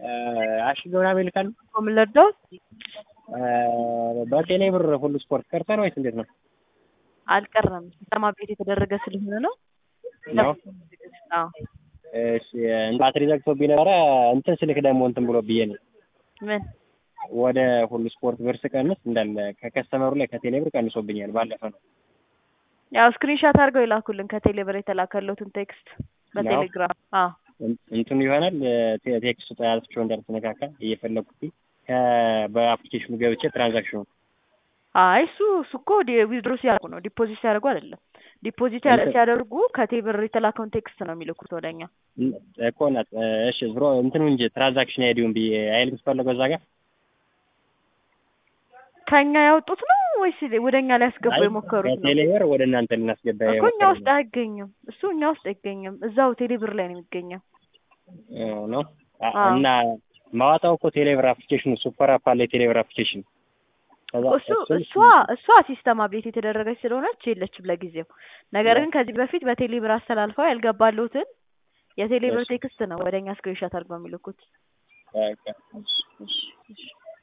አሽገ ምናምን ይልካሉ። ምን ልርዳዎት? በቴሌ ብር ሁሉ ስፖርት ቀርተን ወይስ እንዴት ነው? አልቀረም ሲስተም አፕዴት የተደረገ ስለሆነ ነው። ነው? አዎ እሺ ባትሪ ዘግቶብኝ ነበረ። እንትን ስልክ ደግሞ እንትን ብሎ ብዬ ነው ምን ወደ ሁሉ ስፖርት ብር ስቀንስ እንዳለ ከከስተመሩ ላይ ከቴሌ ብር ቀንሶብኛል። ባለፈ ነው ያው ስክሪንሻት አድርገው ይላኩልን ከቴሌ ብር የተላከለትን ቴክስት በቴሌግራም። አዎ እንትኑ ይሆናል ቴ- ቴክስቱ ጠያዝቸው እንዳልተነካካ እየፈለኩት ከ- በአፕሊኬሽኑ ገብቼ ትራንዛክሽኑ አይ እሱ እሱ እኮ ዊዝድሮ ሲያደርጉ ነው ዲፖዚት ሲያደርጉ አይደለም። ዲፖዚት ያለ- እንትን- ሲያደርጉ ከቴሌ ብር የተላከውን ቴክስት ነው የሚልኩት ወደኛ። እኮ ናት። እሺ ብሮ እንትኑ እንጂ ትራንዛክሽን አይዲውን ብዬ አይልም ስፈለገው እዛ ጋር ከኛ ያወጡት ነው ወይስ ወደኛ ሊያስገቡ አይ፣ የሞከሩት ነው? ከቴሌ ብር ወደ እናንተ ልናስገባ እኮ እኛ የሞከርነው ውስጥ አይገኝም። እሱ እኛ ውስጥ አይገኝም። እዛው ቴሌ ብር ላይ ነው የሚገኘው። እ ነው አ- አዎ። እና ማዋጣው እኮ ቴሌብር አፕሊኬሽኑ ሱፐር አፕ አለ የቴሌብር አፕሊኬሽን ከዛ እሱ እሱን- እሷ እሷ ሲስተም አፕዴት የተደረገች ስለሆነች የለችም ለጊዜው። ነገር ግን ከዚህ በፊት በቴሌ ብር አስተላልፈው ያልገባሉትን የቴሌ ብር እሺ። ቴክስት ነው ወደኛ ስክሪንሾት አድርገው የሚልኩት። በቃ እሺ፣ እሺ። እሺ